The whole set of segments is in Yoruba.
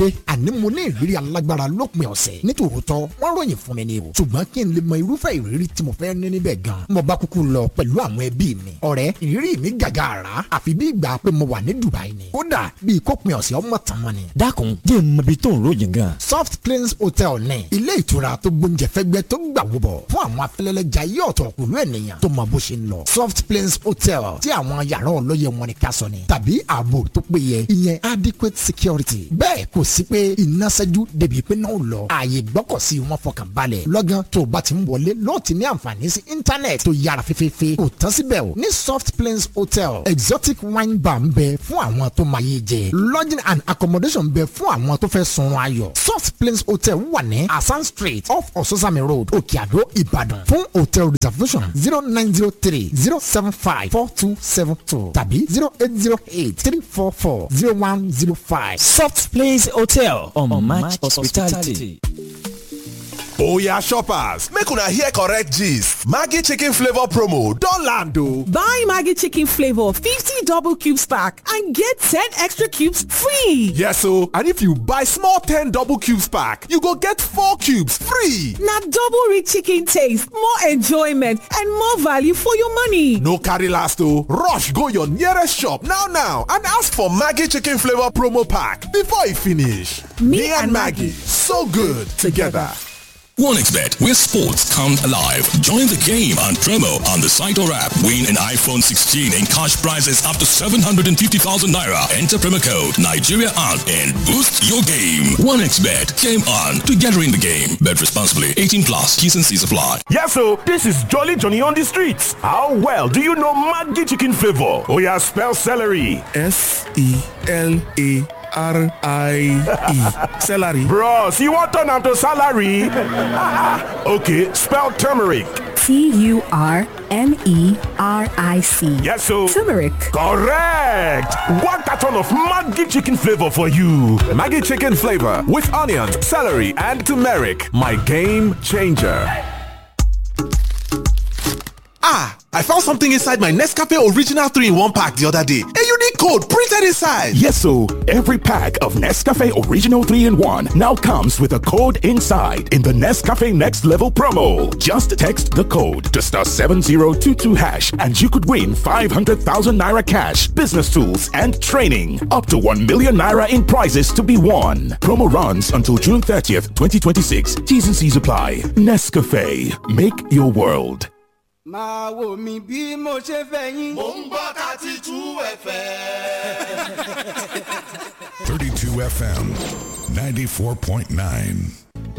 dé àní mo ní ìrírí alágbára lópin ọ̀sẹ̀ nítòótọ́ wọ́n ròyìn fún mi ni o ṣùgbọ́n kí n lè mọ irúfẹ́ ìrírí tí mo fẹ́ ní níbẹ̀ gan mo bá kúkú lọ pẹ̀lú àwọn ẹbí mi ọ̀rẹ́ ìrírí mi gàgà àrà àfi bí ìgbà pé mo wà ní Dubai ni kódà bí ìkópin ọ̀sẹ̀ ọmọ tàn mọ́ ni. dákun jẹ́ ìmọ̀bi tó ń ròyìn gan. soft plains hotel ní ilé ìtura tó gbóúnjẹ fẹ́gbẹ́ tó gbà wúbọ̀ fún àwọn afẹ́lẹ́lẹ́jà yí ọ̀tọ̀ pẹ̀lú ènìyàn tó mọ bó ṣe ń lọ soft plains hotel tí àwọn yàrá ọlọ́yẹ wọn ni ká sọ ni tàbí ààbò tó péye ìyẹn adequate security bẹ́ẹ̀ kò sí pé iná ṣẹ́jú débi pé náà lọ ààyè gbọ́kọ̀sí wọn fọkàn balẹ̀ lọ́gán tó o bá ti ń wọlé lọ́ọ̀ ti ní àǹfààní sí íńtánẹ̀tì tó yára fífífí kò tán síbẹ̀ o ní soft plains hotel exotic wine bar ń bẹ fún àwọn tó máa yé jẹ lodging and accommodation ń bẹ fún àwọn tó fẹ́ sunrun ayọ̀ soft plains hotel wà ní asan street off ososami road òkè àdó ìbàdàn fún hotel reservation zero nine zero three zero seven five four two seven two tàbí zero eight zero eight three four four zero one zero five. soft place hotel on, on match hospitality. Oya shoppers, make una hear correct gist. Maggi chicken flavor promo don land o. Buy Maggi chicken flavor 50 double cubes pack and get 10 extra cubes free. Yes o, and if you buy small 10 double cubes pack, you go get 4 cubes free. Na double rich chicken taste, more enjoyment and more value for your money. No carry last o, rush go your nearest shop now now and ask for Maggi chicken flavor promo pack before e finish. Me, and Maggie, so good together. OneXBet, where sports come alive. Join the game on promo on the site or app. Win an iPhone 16 and cash prizes up to 750,000 naira. Enter promo code Nigeria on and boost your game. OneXBet, game on, together in the game. Bet responsibly. 18 plus. T's and C's apply. Yes, so this is Jolly Johnny on the streets. How well do you know Maggi chicken flavor? Oh yeah, spell celery. S E L A R I E. Celery. Bros, you want turn am to salary? okay, spell turmeric. T-U-R-M-E-R-I-C. Yes, so. Turmeric. Correct. One carton of Maggi chicken flavor for you. Maggi chicken flavor with onions, celery, and turmeric. My game changer. Ah, I found something inside my Nescafe Original 3 in 1 pack the other day. A unique code printed inside. Yes, so every pack of Nescafe Original 3 in 1 now comes with a code inside in the Nescafe Next Level promo. Just text the code to star 7022 hash and you could win 500,000 naira cash, business tools, and training. Up to 1 million naira in prizes to be won. Promo runs until June 30th, 2026. T's and C's apply. Nescafe. Make your world. máa wò mí bí mo ṣe fẹ́ yín. mò ń gbọ́ thirty two fm. 32 FM 94.9.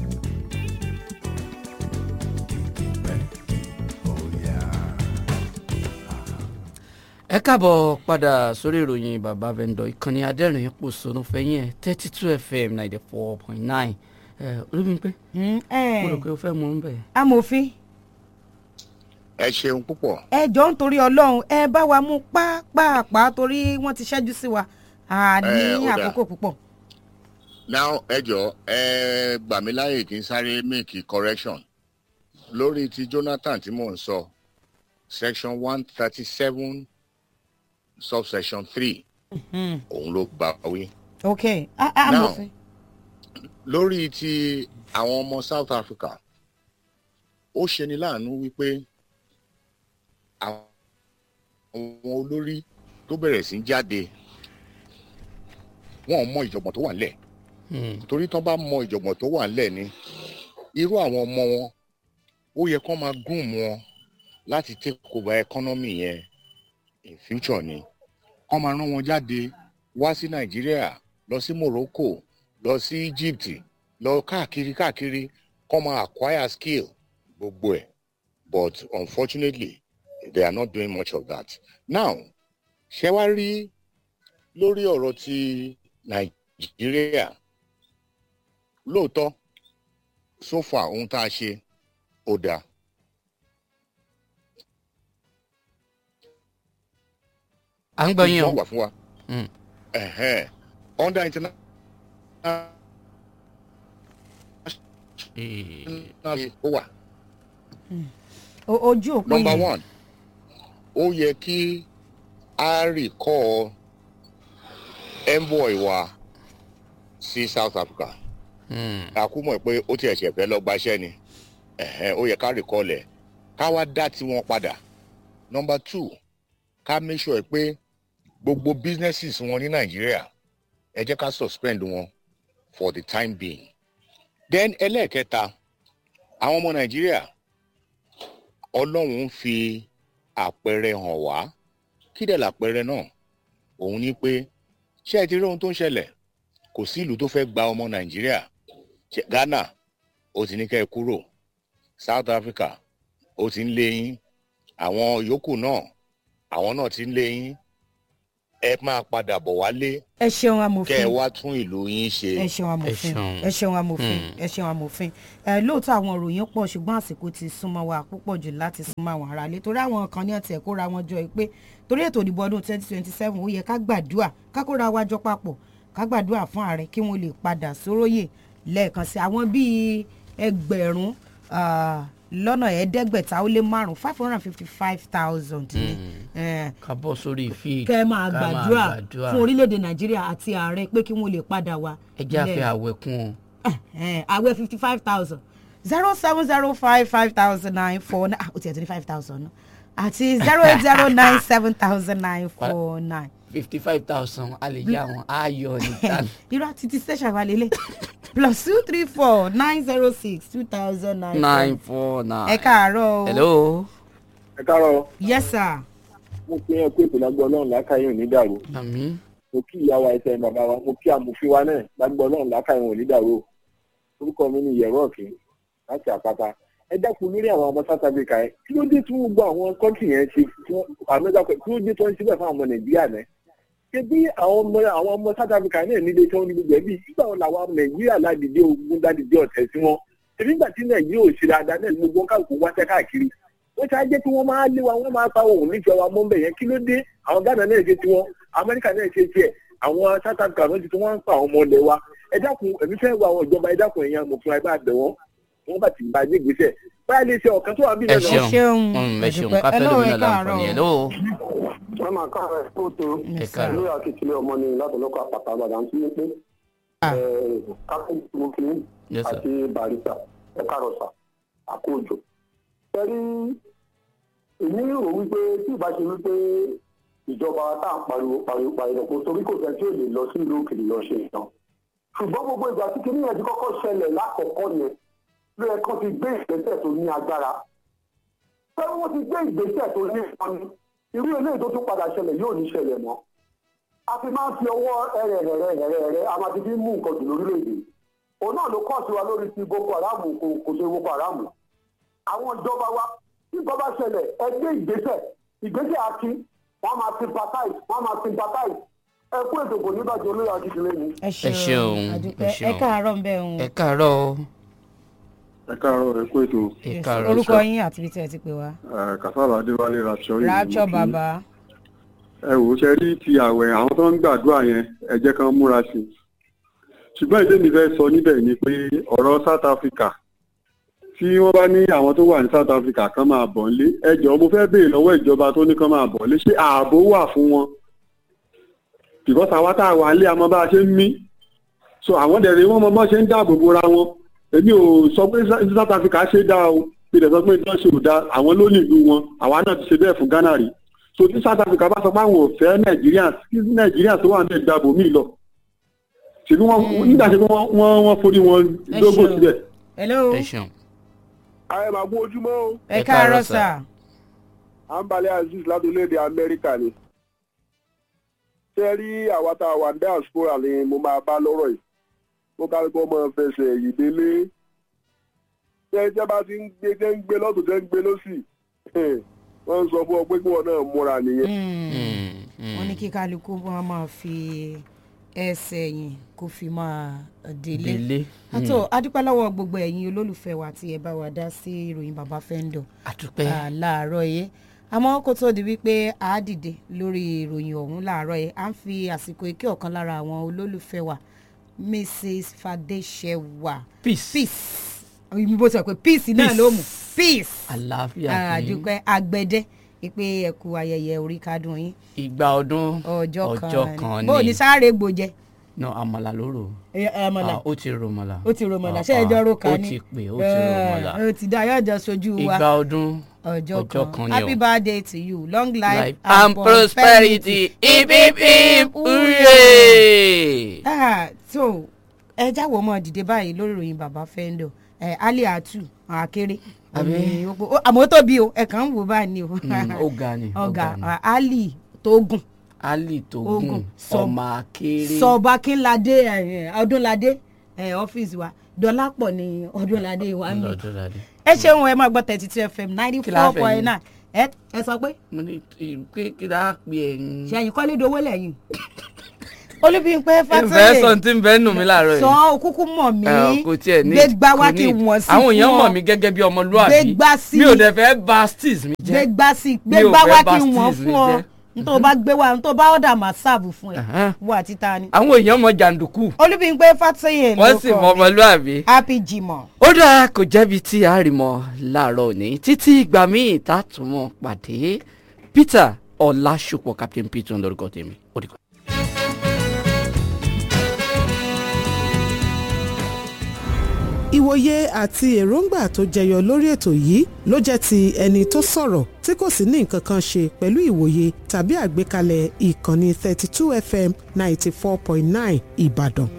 ẹ káàbọ̀ padà sórí ìròyìn bàbá vendor ìkànnì adẹ́rìn pòṣónú fẹ́yìn ẹ̀ thirty two fm ninety four point nine olúbíńpé mo rò pé o fẹ́ mú un bẹ̀. amòfin ẹ ṣeun púpọ̀. ẹ jọ ń torí ọlọ́run ẹ bá wa mú pápápá torí wọ́n ti ṣẹ́jú sí wa a ní àkókò púpọ̀. now ẹ jọ ẹ gbà mí láyè kí n sáré make correction lórí ti jonathan tí mò ń sọ section one thirty seven subsection three òun ló gbà wí. ok amòfin. lórí ti àwọn ọmọ south africa ó ṣeni láàánú wípé àwọn olórí tó bẹ̀rẹ̀ sí jáde wọn ò mọ ìjọ̀gbọ̀n tó wà nílẹ̀ torí tán bá mọ ìjọ̀gbọ̀n tó wà nílẹ̀ ni irú àwọn ọmọ wọn ó yẹ kán máa gún wọn láti take over economy yẹn in future ni kán máa rán wọn jáde wá sí nàìjíríà lọ sí morocco lọ sí egypt lọ káàkiri káàkiri kán máa acquire skill gbogbo ẹ̀ but unfortunately they are not doing much of that. now ṣé wá rí lórí ọ̀rọ̀ ti nàìjíríà lóòótọ́ so far ohun tá a ṣe ó dáa. à ń gbọ́ yín o. wà fún wa. under international. ó wà. ojú òpin number one ó yẹ kí a rìkọ́ envoy wa sí south africa àkúmọ̀ pé ó ti ẹ̀ṣẹ̀ fẹ́ lọ gbaṣẹ́ ni ẹ̀hẹ́n, ó yẹ ká rìkọ́lẹ̀ ká wá dá tiwọn padà number two ká make sure pé gbogbo businesses wọn ní nàìjíríà ẹ jẹ́ ká suspend wọn for the time being then ẹlẹ́ẹ̀kẹta àwọn ọmọ nàìjíríà ọlọ́run ń fi àpẹẹrẹ hàn wá kí dẹ̀ làpẹẹrẹ náà òun ni pé ṣé ẹ ti rí ohun tó ń ṣẹlẹ̀ kò sí ìlú tó fẹ́ gba ọmọ nàìjíríà Ṣé- ghana ó ti ní kẹ́ ẹ kúrò south africa ó ti ń lé yín àwọn yòókù náà àwọn náà ti ń lé yín ẹ máa padà bọ̀ wálé ẹ ṣeun amòfin kẹ́ ẹ wá tún ìlú yín ṣe. ẹ ṣeun amòfin ẹ ṣeun amòfin ẹ ṣeun amòfin ẹ lóòótọ́ àwọn òròyìn pọ̀ ṣùgbọ́n àsìkò ti súnmọ́ wa púpọ̀ jù láti súnmọ́ àwọn aráalé torí àwọn kan ní ọ̀tẹ̀ kóra wọn jọ pé torí ètò ìdìbò ọdún twenty twenty seven ó yẹ ká gbàdúrà ká kóra wa jọ papọ̀ ká gbàdúrà fún ààrẹ kí wọ́n lè padà sóróyè lẹ́ẹ̀kan sí àwọn bíi ẹgbẹ̀rún ah, lọ́nà ẹ̀ẹ́dẹ́gbẹ̀ta ó lé márùn-ún five hundred and fifty five thousand ni Eh, ká bọ́ sórí field kẹ́ ẹ máa ká gbàdúrà fún orílẹ̀-èdè nàìjíríà àti ààrẹ pé kí wọ́n lè padà wá. ẹ jẹ́ àfẹ́ lẹ́ẹ̀- àwẹ̀ kún un. Eh, àwẹ̀ fifty five thousand zero seven zero five five thousand nine four nine ah o tiẹ̀ ti ní five thousand náà àti zero eight zero nine seven thousand nine four nine. fifty five thousand a lè yá wọn ayọ̀ nìkan. irú àti ti station wa lélẹ̀ plus two three four nine zero six two thousand nine nine four nine. ẹ káàárọ̀ o. hello. ẹ káàárọ̀ yes sir. mo fi hàn pé ìpìlẹ̀gbọ́ ọlọ́run lákàáyé ò ní dàrú àmì. mo kí ìyá wa ẹsẹ̀ bàbá wa mo kí amòfin wa náà lágbọ́ ọlọ́run lákàáyé ò ní dàrú o. orúkọ mi ni yẹ̀rọ ọ̀kìn láti àpáta ẹ dákun lórí àwọn ọmọ south africa yẹn kí ló dé tí wọ́n gbọ́ àwọn kọ́ńtì yẹn ṣe tí wọ́n àmọ́jà pẹ̀ kí ló dé tí wọ́n ń síbẹ̀ fún àwọn ọmọ nàìjíríà náà ṣé bí àwọn ọmọ àwọn ọmọ south africa náà nílé tí wọ́n ní gbogbo ẹbí nígbà wọn làwọn ọmọ nàìjíríà ládìdí ogun dádìdí ọ̀tẹ̀ sí wọn èmi nígbà tí nàìjíríà ò ṣe dáadáa náà ní gbogbo káàkiri wáṣẹ́ káàkiri wọ́n ṣe á jẹ́ kí wọ́n máa lé wa wọ́n máa pa òun nífẹ̀ẹ́ wa mọ́ bẹ̀ yẹn kí ló dé àwọn ghana náà ṣe tiwọn amẹ́ríkà náà ṣe tiẹ̀ àwọn south africa náà ti tí wọ́n ń pa àwọn ọmọ ilẹ̀ wa ẹ dákun èmi fẹ́ wo àwọn ìjọba ẹ dákun ẹ̀yàn amòfin ẹ bá bẹ̀ wọ́n wọ́n bá ti bá gbé ìgbésẹ̀ báyà lè ṣe ọ̀kan tó wà bí ẹ lẹ́nu. ṣeun Mm, ẹ ṣeun ká fẹ́ lómi náà láǹfààní ẹ̀ lóò. wọ́n máa ká ẹ̀ tó tó Ẹ káàárọ̀. lórí akitiyan ọmọ ni látọ̀lọ́kọ̀ àpàtà àgbàdà ń tún pé káfíń smokin Yes, sir. àti barista ẹ káàrọ̀ sà àkójọ. ẹ̀rí èmi rò wípé tí ìbá ṣe wípé ìjọba tá à ń pariwo pariwo pariwo kò torí kò fẹ́ tí ò lè lọ sí ìlú òkèèrè lọ ṣe ìtàn. ṣùgbọ́n gbogbo ìgbà tí kinní yẹn ti kọ́kọ́ ṣẹlẹ̀ lákọ̀ọ́kọ́ yẹn ló yẹ kó ti gbé ìgbésẹ̀ tó ní agbára pé wọ́n ti gbé ìgbésẹ̀ tó ní ìpọnmi irú eléyìí tó tún padà ṣẹlẹ̀ yóò ní ṣẹlẹ̀ mọ́ a ti máa ń fi ọwọ́ ẹ̀rẹ̀rẹ̀rẹ̀rẹ̀ a máa ti fi mú nǹkan jù lórílẹ̀‐èdè òun náà ló kọ́ sí wa lórí ti boko haram kò kò ṣe boko haram àwọn ìjọba wa tí nǹkan bá ṣẹlẹ̀ ẹ gbé ìgbésẹ̀ ìgbésẹ̀ akin wọ́n máa sympathize wọ́n máa sympathize ẹ kú ètò kò ní bàjẹ́ olóyè akíndélé ni. ẹ ẹ ṣeun ẹ àdúpẹ́ ẹ ṣeun káàárọ̀ ń bẹ̀ ń. ẹ káàárọ̀ o. ẹ káàárọ̀ ẹ kú ètò. ẹ káàárọ̀ orúkọ yín àti ibi tí ẹ ti pè wá. kàfàlà adéwálé rapture rapture bàbá. ẹ wò ó ṣe rí ti àwẹ̀ àwọn tó ń gbàdúrà yẹn ẹ jẹ́ kán múra sí i ṣùgbọ́n ìdí mi fẹ́ sọ níbẹ̀ ni pé ọ̀rọ̀ south africa tí wọ́n bá ní àwọn tó wà ní south africa kan máa bọ̀ nílé ẹ jọ̀ọ́ mo fẹ́ béèrè lọ́wọ́ ìjọba tó ní kan máa bọ̀ nílé ṣé ààbò wà fún wọn because àwa tá a wà nílé àmọ́ bá a ṣe ń mí so àwọn dẹ̀rẹ̀ wọ́n mọ bọ́ ṣe ń dáàbò bora wọn èmi ò sọ pé south africa ṣe dá o bí ìdẹ̀ sọ pé ìtàn ṣe ò dá àwọn ló ní ìlú wọn àwa náà ti ṣe bẹ́ẹ̀ fún ghana rí so tí south africa bá sọ pé àwọn ò fẹ́ nàìjíríà kí nàìjíríà tó wà ń bẹ̀ gbàbò míì lọ ṣèbí wọn nígbà tí wọn wọn wọn forí wọn lógò síbẹ̀. hello. ẹ ṣeun. ayé máa gbọ́ ojúmọ́ o. ẹ káàárọ̀ sà. àǹbalẹ̀ azeez láti orílẹ̀-èdè amẹ́ríkà ni. ṣé rí àwa tá a wà ní diaspora ni mo máa bá lọ́rọ̀ yìí mo ká ló kọ́ mọ́ fẹsẹ̀ yìí délé. ṣé ṣé bá ti ń gbé ṣé ń gbé lọ́tún ṣé ń gbé lọ́sì wọ́n ń sọ fún ọ pé kí wọ́n náà múra nìyẹn. wọ́n ní kí kálukú wọn máa fi ẹsẹ̀ yìí kó fi máa délé. Délé. àtò adúpẹ́ lọ́wọ́ gbogbo ẹ̀yin olólùfẹ́ wa tí ẹ bá wa dá sí ìròyìn bàbá fẹ́ńdọ̀. àdúpẹ́. láàárọ̀ yìí àmọ́ kó tó di wípé a dìde lórí ìròyìn ọ̀hún láàárọ̀ yìí à ń fi àsìkò ike ọ̀kan lára àwọn olólùfẹ́ wa mrs fadéṣẹwà. peace. peace òyìnbó sọ pé peace náà ló mú peace. àlàáfíà fún yín. àdúpẹ́ àgbẹ̀dẹ ìpè ẹ̀kú ayẹyẹ orí kádùn yín ìgbà ọdún ọjọ́ ọjọ́ kan kan ni bó o ní ni sáré gbòjẹ no àmàlà ló rò. Ẹ, àmàlà. Ah, ó ti rò mọ̀là. ó ti romọ̀lá Ah, ṣé ẹjọ́ ah, ro ká ó ni ti pè ó ti rò mọ̀là. ó ti dá yóò jọ sojú wa ìgbà ọdún ọjọ́ ọjọ́ kan kan ni happy o. birthday to you long life, life and prosperity hip hip hip hooray. Ah, so ẹ jáwọ́ mọ́ dìde báyìí lórí ìròyìn bàbá fẹ́ńdọ̀ ẹ ali atu akéré Àbí? Òní ó- ó- àmọ́ ó tóbi o ẹ kàn ń wò báyìí ni o Mm, ó ga ni, ó ọ̀gá ga ni. ah, ali tógùn ali tó Ogun, gùn sọ- ọmọ akéré. sọba kínládé ẹ, ọdúnládé ẹ, ọ́fíìsì wa dọ́lápọ̀ ni ọdúnládé wa ń bì Ọdúnládé. ẹ ṣeun ẹ máa gbọ́ thirty two fm ninety Kí la four fẹ́ point yín? nine ẹ ẹ sọ pé mo ní kí kí dáa pé ẹyin. ṣẹyìn kọ́lé dowó lẹ́yìn olúbíyìnpẹ́ ìfẹ́ fásitì sọ tí ń bẹ́ nù mí láàárọ̀ yìí. sọ òkúkú mọ̀ mí Ẹ, kò tiẹ̀ ní gbégbá wá kò kí ní. wọ́n sí àwọn èèyàn fún mọ̀ ọ. mí gẹ́gẹ́ bí ọmọlúwàbí Gbégbá sí. mi ò dẹ̀ fẹ́ ba steez mi jẹ́ gbégbá sí Mi ò gbégbá fẹ́ wá ba kí wọ́n steez mi fún ọ jẹ́. nítorí o bá gbé wá nítorí o bá ọ̀dà máa sáàbù fún ẹ wọ àti ta ni. àwọn èèyàn mọ jàǹdùkú olúbíyìnpẹ́ fásitì ló wọ́n sì mọ ọmọlúwàbí. happy jimoh. ó dáa kò jẹ́bi tí a rí mọ́ láàárọ̀ òní títí ìgbà míì tá a tún mọ́ pàdé peter ọlásùpọ̀ captain peter ń lórúkọ tèmi ó dìgbà. ìwòye àti èròǹgbà tó jẹyọ lórí ètò yìí ló jẹ́ ti ẹni tó sọ̀rọ̀ tí kò sì ní nǹkan kan ṣe pẹ̀lú ìwòye tàbí àgbékalẹ̀ ìkànnì 32 fm 94.9 ìbàdàn.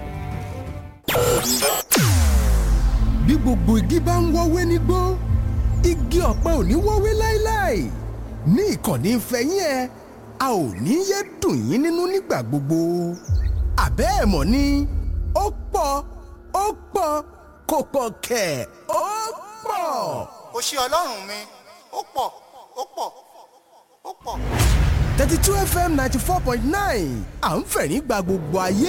bí gbogbo igi bá ń wọ́wé nígbó igi ọ̀pẹ ò ní wọ́wé láéláé ní ìkànnì ìfẹ́yín ẹ a ò ní yé dùn yín nínú nígbà gbogbo àbẹ́ ẹ̀ mọ̀ ni ó pọ̀ ó pọ̀ kò pọ̀ kẹ̀ ó pọ̀. ó ṣe ọlọ́run mi ó pọ̀ ó pọ̀ ó pọ̀. thirty two fm ninety four point nine à ń fẹ̀rín gba gbogbo ayé